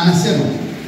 anasema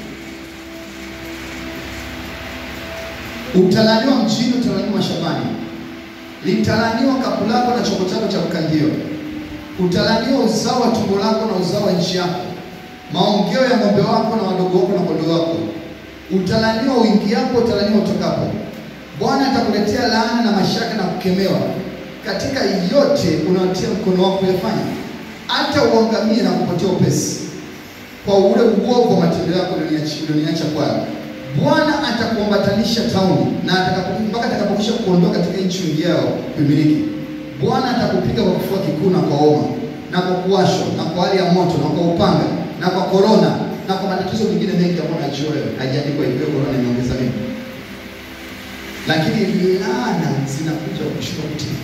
utalaniwa mjini, utalaniwa shambani, litalaniwa kapu lako na chombo chako cha kukandio, utalaniwa uzao wa tumbo lako na uzao wa nchi yako, maongeo ya ng'ombe wako na wadogo wako na kondoo wako, utalaniwa uingiapo, utalaniwa utokapo. Bwana atakuletea laana na mashaka na kukemewa katika yote unaotia mkono wako kuyafanya, hata uangamie na kupotea upesi kwa ule uovu wa matendo yako ulioniacha kwayo. Bwana atakuambatanisha tauni na atakapo- mpaka atakapokwisha kuondoa katika nchi uingiao kuimiliki. Bwana atakupiga kwa kifua kikuu na kwa homa na kwa kuwashwa na kwa hali ya moto na kwa upanga na kwa korona na kwa matatizo mengine mengi ambayo najua wewe haijaandikwa hivyo. Korona imeongeza mimi, lakini laana zinakuja kushindwa kutii.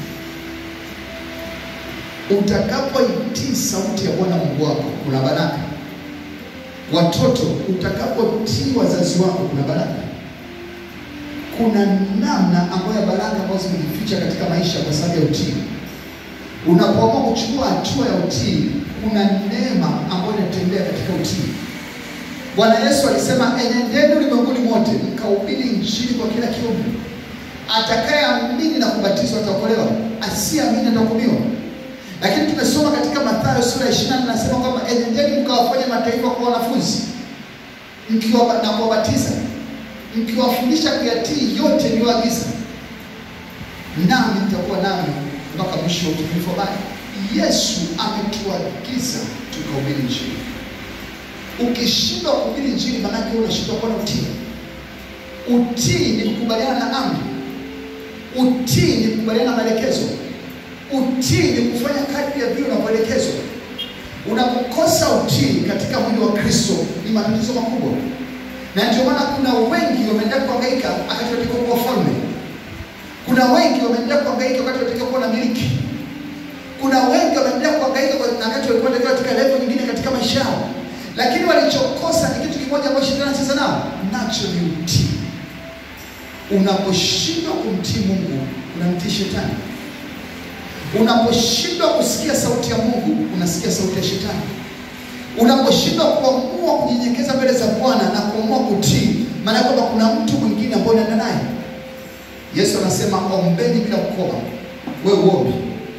Utakapoitii sauti ya Bwana Mungu wako kuna baraka. Watoto, utakapotii wazazi wako kuna baraka. Kuna namna ambayo ya baraka ambazo zimejificha katika maisha kwa sababu ya utii. Unapoamua kuchukua hatua ya utii, kuna neema ambayo inatembea katika utii. Bwana Yesu alisema, enendeni ulimwenguni mote mkahubiri injili kwa kila kiumbe. Atakayeamini na kubatizwa ataokolewa, asiyeamini atahukumiwa. Lakini tumesoma katika Mathayo sura ya 24 nasema kwamba enendeni mkawafanye mataifa kuwa wanafunzi mkiwa na kuwabatiza mkiwafundisha kuyatii yote niliyoagiza, nami nitakuwa nami mpaka mwisho wa utukufu wa bali. Yesu ametuagiza tukahubiri injili. Ukishindwa kuhubiri injili, maanake unashindwa kuwa na utii. Utii ni kukubaliana na amri. Utii ni kukubaliana na maelekezo. Utii ni kufanya kadri ya vile unavyoelekezwa. Unapokosa utii katika mwili wa Kristo ni matatizo makubwa, na ndio maana kuna wengi wameendelea kuhangaika wakati wanatakiwa kuwa wafalme. Kuna wengi wameendelea kuhangaika wakati wanatakiwa kuwa na miliki. Kuna wengi wameendelea kuhangaika kwa- wakati walikuwa wanatakiwa katika level nyingine katika maisha yao, lakini walichokosa ni kitu kimoja ambacho shetani anacheza nao, nacho ni utii. Unaposhindwa kumtii Mungu unamtii shetani. Unaposhindwa kusikia sauti ya Mungu unasikia sauti ya shetani. Unaposhindwa kuamua kunyenyekeza mbele za Bwana na kuamua kutii, maana yake kwamba kuna mtu mwingine ambaye unaenda naye. Yesu anasema ombeni bila kukoma. Wewe uombi,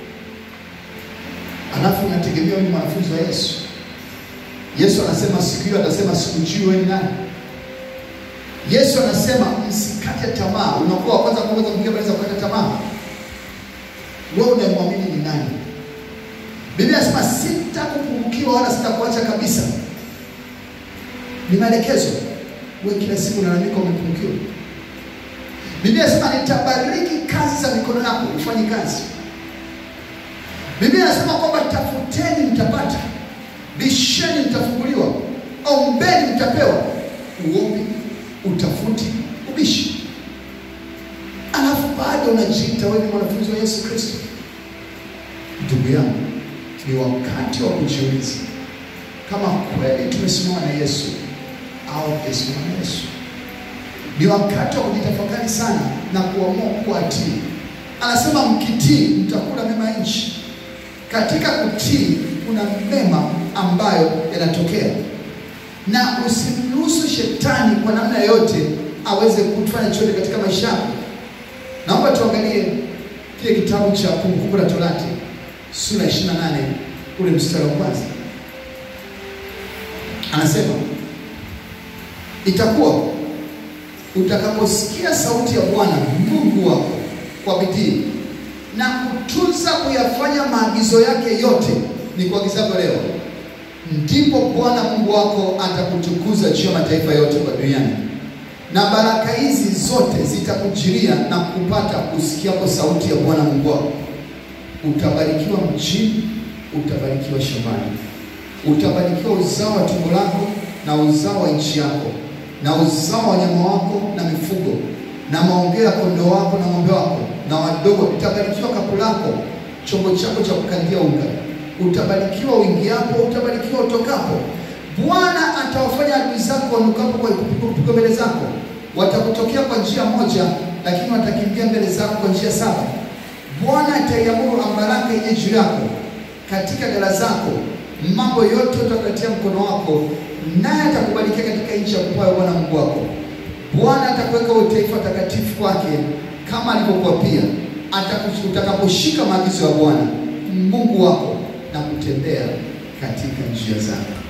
alafu unategemea wewe ni mwanafunzi wa Yesu. Yesu anasema siku hiyo atasema sikujui wewe ni nani. Yesu anasema msikate tamaa. Unakuwa wa kwanza kuweza kuingia mbele za kukata tamaa wewe unamwamini ni nani? Biblia inasema sitakupungukiwa wala sitakuacha kabisa. Ni maelekezo. Wewe kila siku unalalamika umepungukiwa. Biblia inasema nitabariki kazi za mikono yako, ufanye kazi. Biblia inasema kwamba tafuteni mtapata, bisheni mtafunguliwa, ombeni mtapewa. Uombi, utafuti, ubishi alafu bado unajiita wewe ni mwanafunzi wa Yesu Kristo. Ndugu yangu, ni wakati wa kujiuliza kama kweli tumesimama na Yesu au tumesimama na Yesu. Ni wakati wa kujitafakari sana na kuamua kuatii. Anasema mkitii mtakula mema ya nchi. Katika kutii kuna mema ambayo yanatokea, na usimruhusu shetani kwa namna yoyote aweze kufanya chochote katika maisha yako. Naomba tuangalie kile kitabu cha Kumbukumbu la Torati sura ya 28 ule mstari wa kwanza. Anasema, itakuwa utakaposikia sauti ya Bwana Mungu wako kwa bidii na kutunza kuyafanya maagizo yake yote ni kuagizavyo leo, ndipo Bwana Mungu wako atakutukuza juu ya mataifa yote kwa duniani na baraka hizi zote zitakujiria na kupata usikiapo sauti ya Bwana Mungu wako. Utabarikiwa mjini, utabarikiwa shambani, utabarikiwa uzao wa tumbo lako na uzao wa nchi yako na uzao wa wanyama wako na mifugo na maongeo ya kondoo wako na ng'ombe wako na wadogo. Utabarikiwa kapu lako, chombo chako cha kukandia unga. Utabarikiwa uingiapo, utabarikiwa utokapo. Bwana atawafanya adui zako wanukapo kwa kupigwa mbele zako. Watakutokea kwa njia moja, lakini watakimbia mbele zako kwa njia saba. Bwana ataiamuru ambaraka ije juu yako katika ghala zako, mambo yote utakatia mkono wako naye atakubarikia katika nchi ya kupayo Bwana Mungu wako. Bwana atakuweka uwe taifa takatifu kwake kama alivyokuapia, ataku- utakaposhika maagizo ya Bwana Mungu wako na kutembea katika njia zake.